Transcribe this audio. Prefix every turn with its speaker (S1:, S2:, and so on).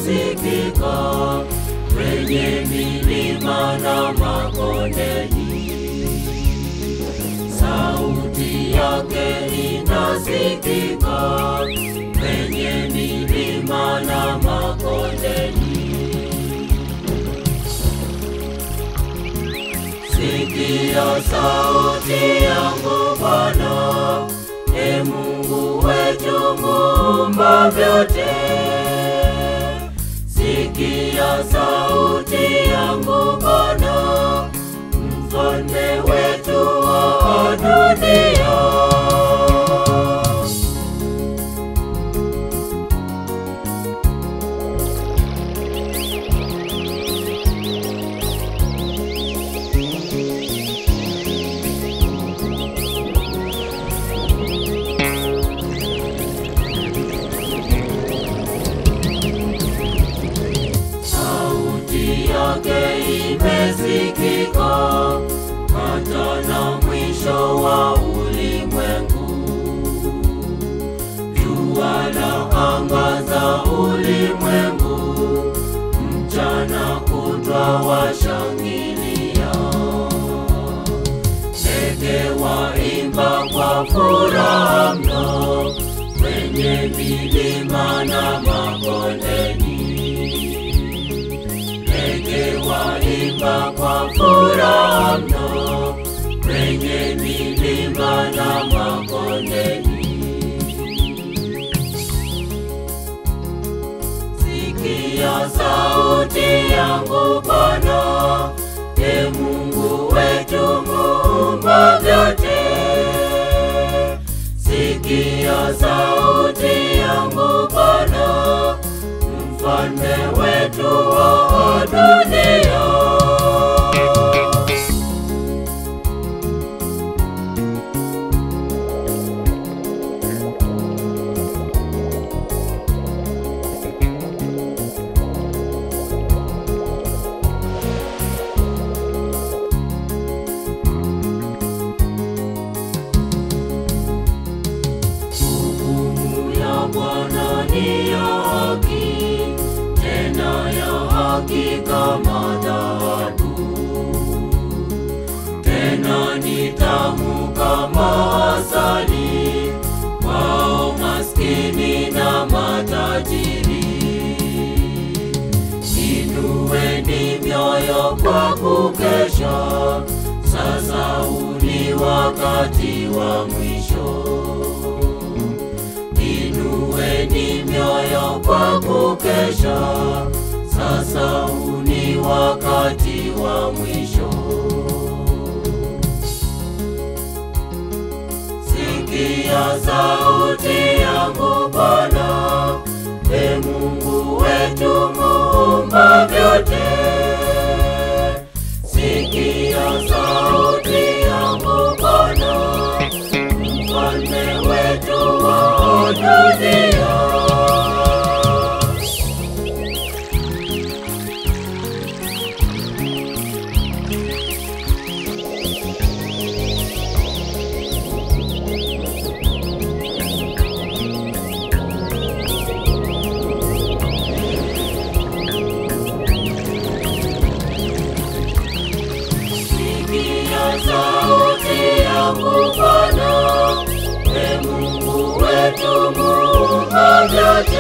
S1: imesikika kwenye milima na makondeni. Sauti yake inasikika kwenye milima na makondeni. Sikia sauti yangu Bwana, e Mungu wetu muumba vyote. Sikia sauti yangu Bwana, mfalme wetu wa dunia. Sauti yake imesikika hata na mwisho wa ulimwengu. Jua la angaza ulimwengu, mchana kutwa washangilia. Ndege waimba kwa furaha mno kwenye milima na makondeni ndege waimba kwa furaha mno kwenye milima na makondeni. Sikia sauti yangu Bwana, e Mungu wetu muumba vyote. Sikia sauti yangu Bwana, mfalme wetu wa dunia. Hukumu ya Bwana ni ya haki, tena ya haki kama dhahabu, tena ni tamu kama asali kwao maskini na matajiri. Inueni mioyo kwa kukesha, sasa huu ni wakati wa mwisho. Inueni mioyo kwa kukesha, sasa huu ni wakati wa mwisho. Sikia sauti yangu Bwana, e Mungu wetu muumba vyote. Sikia sauti yangu Bwana, mfalme wetu wa dunia. Sikia sauti yangu Bwana, e Mungu wetu muumba vyote.